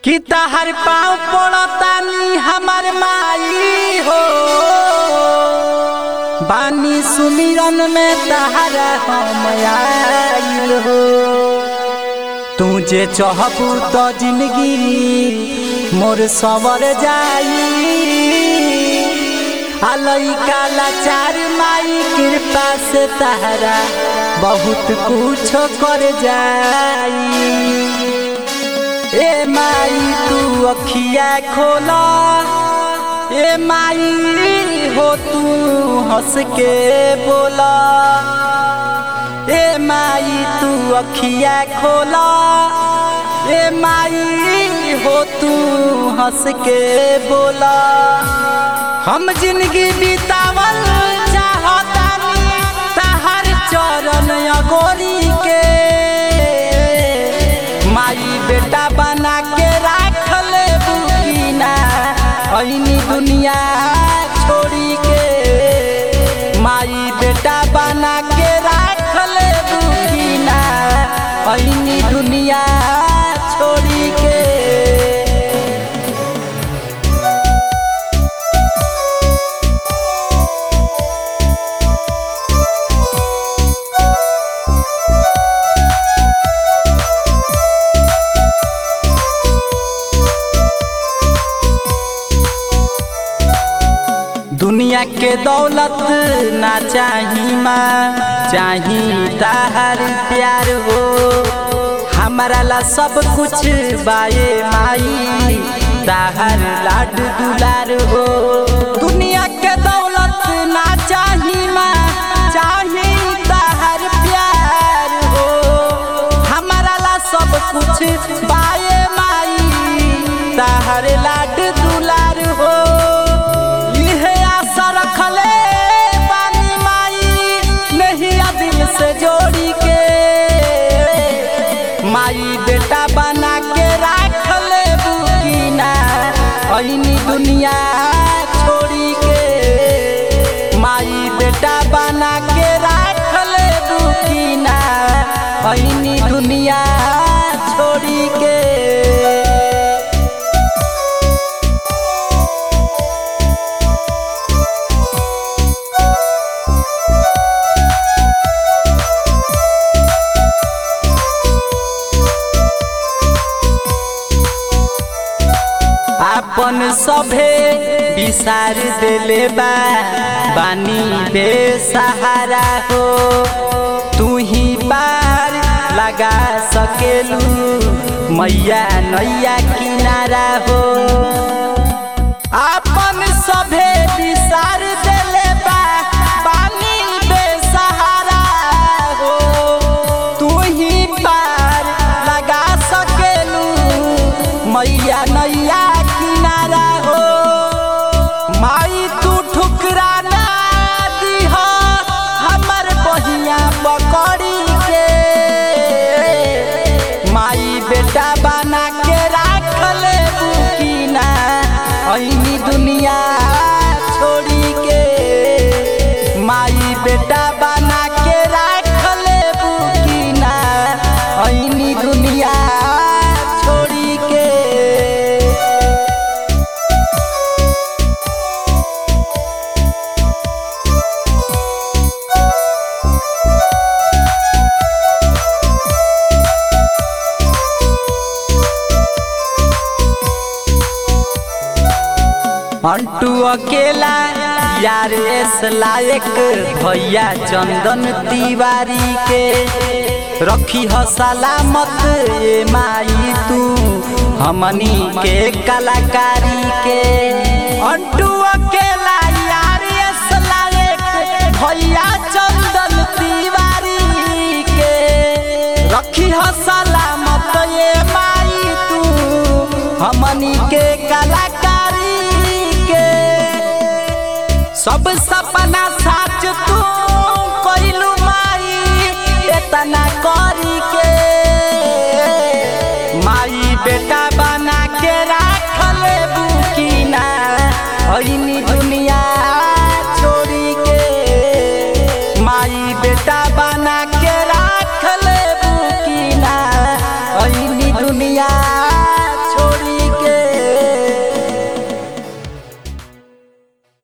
कि तहर पाँव पड़तानी हमर माई हो बानी सुमिरन में तहरा हम आइल हो तू जे चहबू तो जिंदगी मोर सवर जाई अलैका लाचार माई कृपा से तहरा बहुत कुछ कर जाई ए माई तू अखिया खोला ए माई हो तू हंस के बोला ए माई तू अखिया खोला ए माई हो तू हंस के बोला हम जिंदगी बितावल चाहतानी तहर चरण अगोरी के माई बेटा बना के राख ले बुकीना ऐनी दुनिया छोड़ी के माई बेटा बना के राख ले बुकीना ऐनी दुनिया छोड़ी के दुनिया के दौलत ना चाही माँ चाही ताहर प्यार हो हमारा ला सब कुछ बाए माई ताहर लाड दुलार हो दुनिया के दौलत ना चाही माँ चाही ताहर प्यार हो हमारा ला सब कुछ बाए माई ताहर लाड दुलार हो इहे आशा रखले बानी माई नहिया दिल से जोड़ी के माई बेटा बना के राख ले बुकीना ऐनी दुनिया छोड़ी के माई बेटा बना के राख ले बुकीना ऐनी दुनिया छोड़ी के अपन सभे विसार देले बा बानी बेसहारा हो तू ही पार लगा सकेलू मैया नैया किनारा हो अपन सभे विसार देले बा बानी बेसहारा हो तू ही पार लगा सकेलू मैया नैया किनारा हो माई तू ठुकरा ना दीह हमर बहिया पकड़ी के माई बेटा बना के राख ले बुकीना ऐनी दुनिया छोड़ी के माई बेटा बना के राख ले बुकीना ऐनी दुनिया छोड़ी के अंटू अकेला यार एस लायक भैया चंदन तिवारी के रखी ह सलामत ए माई तू हमनी के कलाकारी के अंटू अकेला यार एस लायक भैया चंदन तिवारी के रखी ह सलामत ए माई तू हमनी के कलाकारी के सब सपना साच तू कइलू माई एतना करी के माई बेटा बना